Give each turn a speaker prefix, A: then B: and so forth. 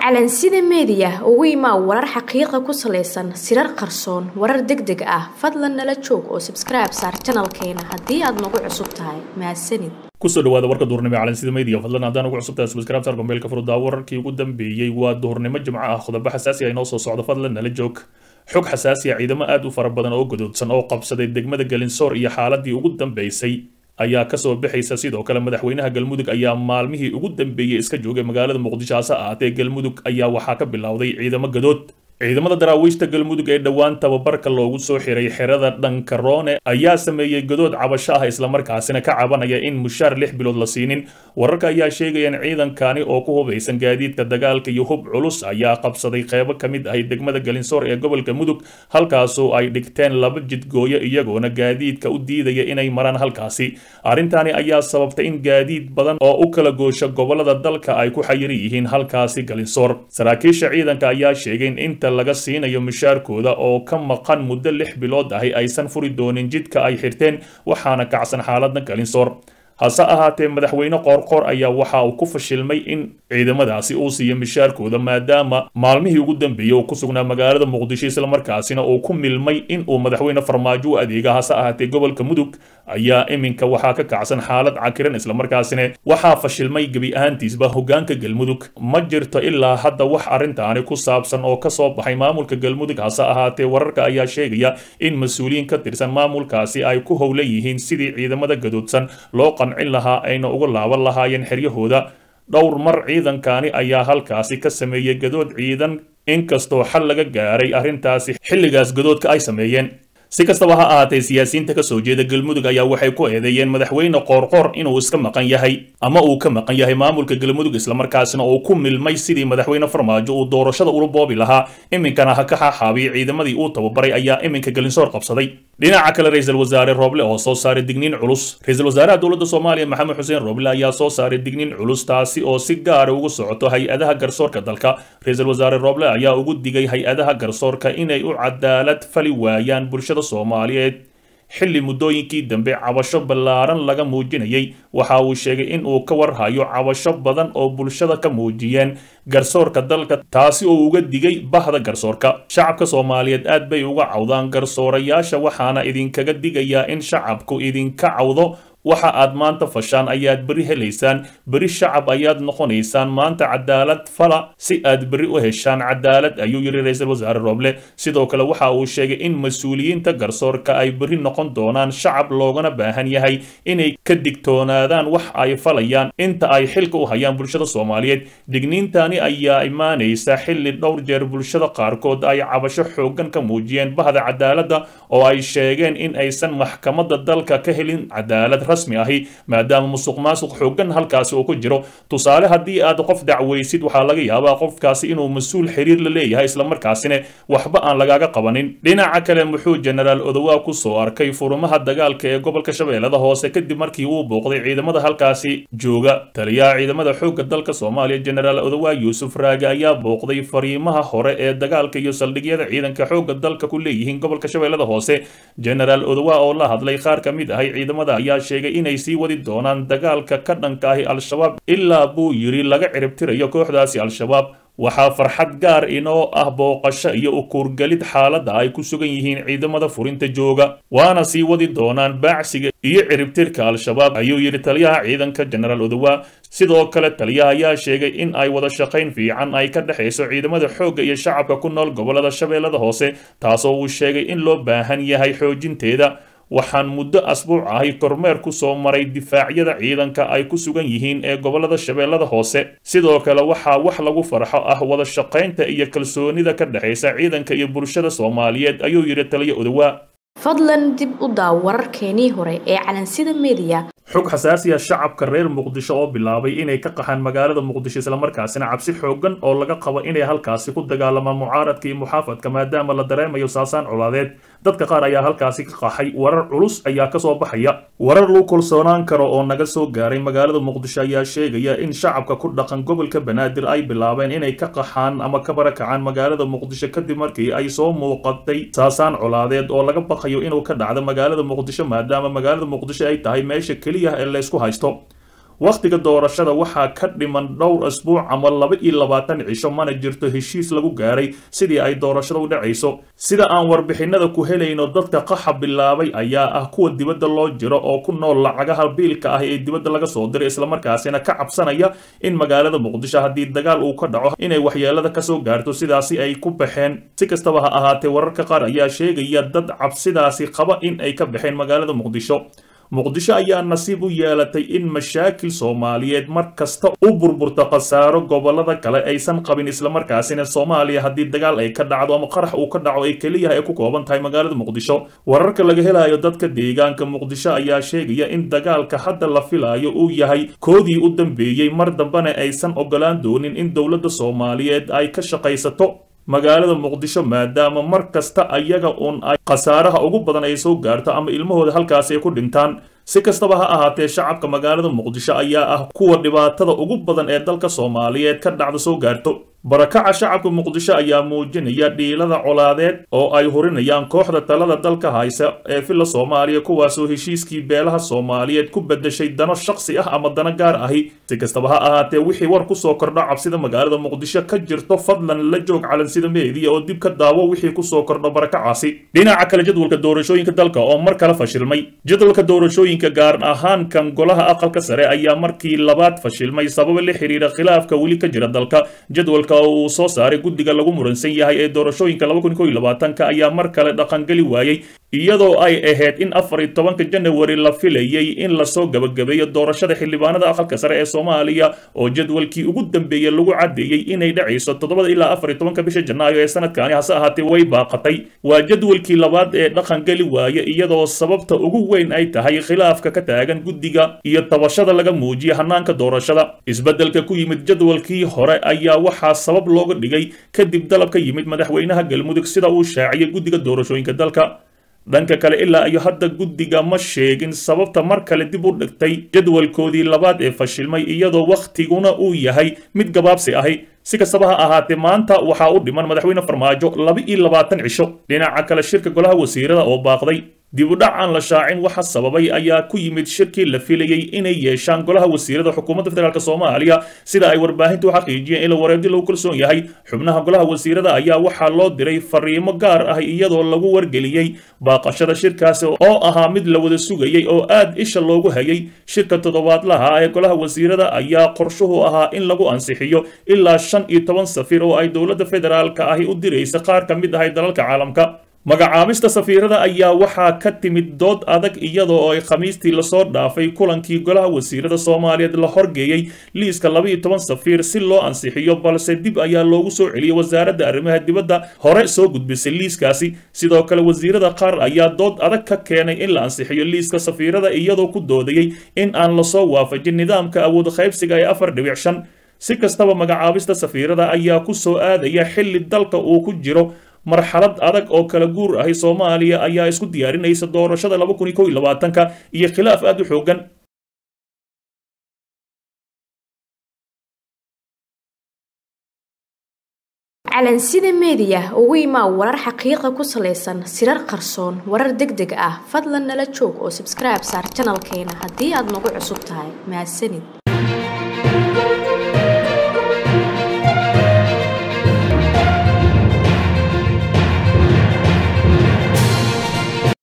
A: calansida meediya ugu imaa warar xaqiiqa ku salaysan sirar qarsoon warar deg deg ah fadlan nala joog oo sabskribe saar janalkeena haddii aad nagu cusub tahay mahadsanid
B: kusoo dhawaada warka duhurnimo ee calansida media fadlan haddaan ugu cusubtahay subscribe saar gombeelka furuddaa wararkii ugu dambeeyey waa duhurnimo jimco ah qodobo xasaasi ah inoo soo socdo fadlan nala joog xog xasaasi ah ciidamo aad u fara badan oo gadoodsan oo qabsaday degmada galinsoor iyo xaaladii ugu dambeysay ayaa kasoo bixaysa sidoo kale madaxweynaha galmudug ayaa maalmihii ugu dambeeyey iska joogay magaalada muqdisho hase ahaatee galmudug ayaa waxaa ka bilowday ciidamo gadood ciidamada daraawiishta galmudug ee dhowaan tababarka loogu soo xiray xerada dhankaroone ayaa sameeyey godood cabasho ah islamarkaasina ka cabanaya in mushaar lix bilood la siinin wararka ayaa sheegaya in ciidankani oo ku hubaysan gaadiidka dagaalka iyo hub culus ayaa qabsaday qeybo ka mid ahay degmada galinsoor ee gobolka mudug halkaasoo ay dhigteen laba jidgooyo iyagoona gaadiidka u diidaya inay maraan halkaasi arrintani ayaa sababtay in gaadiid badan oo u kala goosha gobolada dalka ay ku xayiri yihiin halkaasi galinsoor saraakiisha ciidanka ayaa sheegay in inta laga siinayo mushaarkooda oo ka maqan muddo lix bilood ahi aysan furi doonin jidka ay xirteen waxaana kacsan xaaladda galinsoor hase ahaatee madaxweyne qoorqoor ayaa waxa uu ku fashilmay in ciidamadaasi uu siiyo mishaarkooda maadaama maalmihii ugu dambeeyey uu ku sugnaa magaalada muqdisho islamarkaasina uu ku milmay in uu madaxweyne farmaajo u adeega hase ahaatee gobolka mudug ayaa iminka waxaa ka kacsan xaalad cakiran islamarkaasina waxaa fashilmay gebi ahaantiisba hogaanka galmudug ma jirto ilaa hadda wax arrintaani ku saabsan oo kasoo baxay maamulka galmudug hase ahaatee wararka ayaa sheegaya in mas-uuliyiin ka tirsan maamulkaasi ay ku howlan yihiin sidii ciidamada gadoodsan loo qancin lahaa ayna uga laaban lahaayeen xeryahooda dhowr mar ciidankani ayaa halkaasi ka sameeyey gadood ciidan inkastoo xal laga gaaray arrintaasi xilligaas gadoodka ay sameeyeen si kastaba ha ahaatee siyaasiyiinta ka soo jeeda galmudug ayaa waxay ku eedeeyeen madaxweyne qoorqoor inuu iska maqan yahay ama uu ka maqan yahay maamulka galmudug islamarkaasina uu ku milmay sidii madaxweyne farmaajo uu doorashada ula boobi lahaa iminkana ha ka xaaxaabiyay ciidamadii uu tababaray ayaa iminka galinsoor qabsaday dhinaca kale ra-iisul wasaare rooble oo soo saaray digniin culus ra-iisul wasaaraha dowladda soomaaliya maxamed xuseen rooble ayaa soo saaray digniin culus taasi oo si gaara ugu socoto hay-adaha garsoorka dalka ra-iisul wasaare rooble ayaa ugu digay hay-adaha garsoorka inay u cadaalad fali waayaan bulshada soomaaliyeed xilli muddooyinkii dambe cabasho ballaaran laga muujinayay waxa uu sheegay in uu ka warhayo cabasho badan oo bulshada ka muujiyeen garsoorka dalka taasi oo uga digay bahda garsoorka shacabka soomaaliyeed aad bay uga cawdaan garsoorayaasha waxaana idinkaga digayaa in shacabku idinka cawdo waxa aad maanta fashaan ayaad berri helaysaan berri shacab ayaad noqonaysaan maanta cadaalad fala si aad berri u heshaan cadaalad ayuu yidhi ra-iisul wasaare rooble sidoo kale waxa uu sheegay in mas-uuliyiinta garsoorka ay berri noqon doonaan shacab loogana baahan yahay inay ka digtoonaadaan wax ay falayaan inta ay xilka u hayaan bulshada soomaaliyeed digniintani ayaa imaanaysa xilli dhowr jeer bulshada qaarkood ay cabasho xooggan ka muujiyeen bahda cadaaladda oo ay sheegeen in aysan maxkamadda dalka ka helin cadaalad rasmi ahi maadaama musuq maasuq xooggan halkaasi uu ku jiro tusaale haddii aad qof dacwaysid waxaa laga yaabaa qofkaasi inuu mas-uul xiriir la leeyahay islamarkaasina waxba aan lagaaga qabanin dhinaca kale muxuu jenaraal odowaa ku soo arkay furumaha dagaalka ee gobolka shabeellada hoose kadib markii uu booqday ciidamada halkaasi jooga taliyaha ciidamada xoogga dalka soomaaliya jenaraal odowaa yuusuf raage ayaa booqday fariimaha hore ee dagaalka iyo saldhigyada ciidanka xoogga dalka ku leeyihiin gobolka shabeellada hoose jenaraal odowaa oo la hadlay qaar ka mid ahay ciidamada ayaa sheegay inay sii wadi doonaan dagaalka ka dhanka ahi al-shabaab ilaa buu yidhi laga ciribtirayo kooxdaasi al-shabaab waxaa farxad gaar inoo ah booqasho iyo ukuurgelid xaaladda ay ku sugan yihiin ciidamada furinta jooga waana sii wadi doonaan baacsiga iyo ciribtirka al-shabaab ayuu yidhi taliyaha ciidanka jenaraal odowaa sidoo kale taliyaha ayaa sheegay in ay wada shaqayn fiican ay ka dhexayso ciidamada xoogga iyo shacabka ku nool gobolada shabeellada hoose taasoo uu sheegay in loo baahan yahay xoojinteeda waxaan muddo asbuuc ahay kormeer ku soo maray difaacyada ciidanka ay ku sugan yihiin ee gobolada shabeellada hoose sidoo kale waxaa wax lagu farxo ah wada shaqaynta iyo kalsoonida ka dhexaysa ciidanka iyo bulshada soomaaliyeed ayuu yidhi taliya odowaa
A: fadlan dib u daaw wararkeenii hore ee calansida meediya
B: xog xasaasiya shacabka reer muqdisho oo bilaabay inay ka qaxaan magaalada muqdisho islamarkaasina cabsi xooggan oo laga qabo inay halkaasi ku dagaalamaan mucaaradka iyo muxaafadka maadaama la dareemayo saasaan colaadeed dadka qaar ayaa halkaasi ka qaxay warar culus ayaa kasoo baxaya warar lagu kalsoonaan karo oo naga soo gaaray magaalada muqdisho ayaa sheegaya in shacabka ku dhaqan gobolka banaadir ay bilaabeen inay ka qaxaan ama ka barakacaan magaalada muqdisho kadib markii ay soo muuqatay saasaan colaadeed oo laga baqayo inuu ka dhacdo magaalada muqdisho maadaama magaalada muqdisho ay tahay meesha keliya ee laysku haysto wakhtiga doorashada waxaa ka dhiman dhowr asbuuc ama laba iyo labaatan cisho mana jirto heshiis lagu gaaray sidii ay doorashada u dhacayso sida aan warbixinada ku helayno dadka qaxa bilaabay ayaa ah kuwa dibadda loo jiro oo ku nool lacagaha biilka ah ee dibadda laga soo diray islamarkaasina ka cabsanaya in magaalada muqdisho haddii dagaal uu ka dhaco inay waxyeelada kasoo gaarto sidaasi ay ku baxeen si kastaba ha ahaatee wararka qaar ayaa sheegaya dad cabsidaasi qaba in ay ka baxeen magaalada muqdisho muqdisho ayaa nasiib u yeelatay in mashaakil soomaaliyeed mar kasta u burburto khasaaro gobolada kale aysan qabin islamarkaasina soomaaliya haddii dagaal ay ka dhacdo ama qarax uu ka dhaco ay keliya ay ku kooban tahay magaalada muqdisho wararka laga helayo dadka deegaanka muqdisho ayaa sheegaya in dagaalka hadda la filayo uu yahay koodii u dambeeyey mar dambena aysan ogolaan doonin in dowladda soomaaliyeed ay ka shaqaysato magaalada muqdisho maadaama mar kasta ayaga uun ay khasaaraha ugu badan ay soo gaarto ama ilmahooda halkaasi ay ku dhintaan si kastaba ha ahaatee shacabka magaalada muqdisho ayaa ah kuwa dhibaatada ugu badan ee dalka soomaaliyeed ka dhacda soo gaarto barakaca shacabka muqdisho ayaa muujinaya dhiilada colaadeed oo ay hurinayaan kooxda talada dalka haysa ee filla soomaaliya kuwaasoo heshiiskii beelaha soomaaliyeed ku bedeshay dano shakhsi ah ama dano gaar ahi si kastaba ha ahaatee wixii war kusoo kordho cabsida magaalada muqdisho ka jirto fadlan la joog calansida meediya oo dib ka daawo wixii kusoo kordho barakacaasi dhinaca kale jadwalka doorashooyinka dalka oo mar kale fashilmay jadwalka doorashooyinka gaar ahaan kan golaha aqalka sare ayaa markii labaad fashilmay sababa la xiriira khilaafka weli ka jira dalka jadwalka uu soo saaray guddiga lagu muransan yahay ee doorashooyinka ka ayaa mar kale dhaqangeli waayey iyadoo ay ahayd in afar iyo tobanka janawari la filayay in lasoo gabagabeeyo doorashada xildhibaanada aqalka sare ee soomaaliya oo jadwalkii ugu dambeeyey lagu caddeeyey inay dhacayso toddobada ilaa afar iyo tobanka bisha janaayo ee sanadkaani hase ahaatee way baaqatay waa jadwalkii labaad ee dhaqangeli waaye iyadoo sababta ugu weyn ay tahay khilaafka ka taagan guddiga iyo tabashada laga muujiya hanaanka doorashada isbeddelka ku yimid jadwalkii hore ayaa waxaa sabab looga dhigay kadib dalab ka yimid madaxweynaha galmudug sida uu shaaciyay guddiga doorashooyinka dalka dhanka kale ilaa iyo hadda guddiga ma sheegin sababta mar kale dib u dhigtay jadwalkoodii labaad ee fashilmay iyadoo wakhtiguna uu yahay mid gabaabsi ahi si kastaba ha ahaatee maanta waxaa u dhiman madaxweyne farmaajo laba iyo labaatan cisho dhinaca kale shirka golaha wasiirada oo baaqday dib u dhac aan la shaacin waxa sababay ayaa ku yimid shirkii la filayey inay yeeshaan golaha wasiirada xukuumadda federaalk soomaaliya sida ay warbaahintu u xaqiijiyeen ila wareedi lagu kalsoon yahay xubnaha golaha wasiirada ayaa waxaa loo diray fariimo gaar ah iyadoo lagu wargeliyey baaqashada shirkaasi oo ahaa mid la wada sugayey oo aad isha loogu hayay shirka toddobaadlaha ee golaha wasiirada ayaa qorshuhu ahaa in lagu ansixiyo ilaa shan iyo toban safir oo ay dowladda federaalka ahi u diraysa qaar ka mid ahay dalalka caalamka magacaabista safiirada ayaa waxaa ka timid dood adag iyadoo ay khamiistii lasoo dhaafay kulankii golaha wasiirada soomaaliyeed la horgeeyey liiska laba iyo toban safiir si loo ansixiyo balse dib ayaa loogu soo celiyey wasaaradda arrimaha dibadda hore soo gudbisay liiskaasi sidoo kale wasiirada qaar ayaa dood adag ka keenay in la ansixiyo liiska safiirada iyadoo ku doodayey in aan lasoo waafajin nidaamka awood qaybsiga ee afar dhibic shan si kastaba magacaabista safiirada ayaa ku soo aadaya xilli dalka uu ku jiro marxalad adag oo kala guur ahi soomaaliya ayaa isku diyaarinaysa doorashada laba kun iyo kow iyo labaatanka iyo khilaaf aad u xoogan
A: calansida meediya ugu imaa warar xaqiiqa ku salaysan sirar qarsoon warar deg deg ah fadlan nala joog oo sabskribe saar janalkeena haddii aad nagu cusub tahay mahadsanid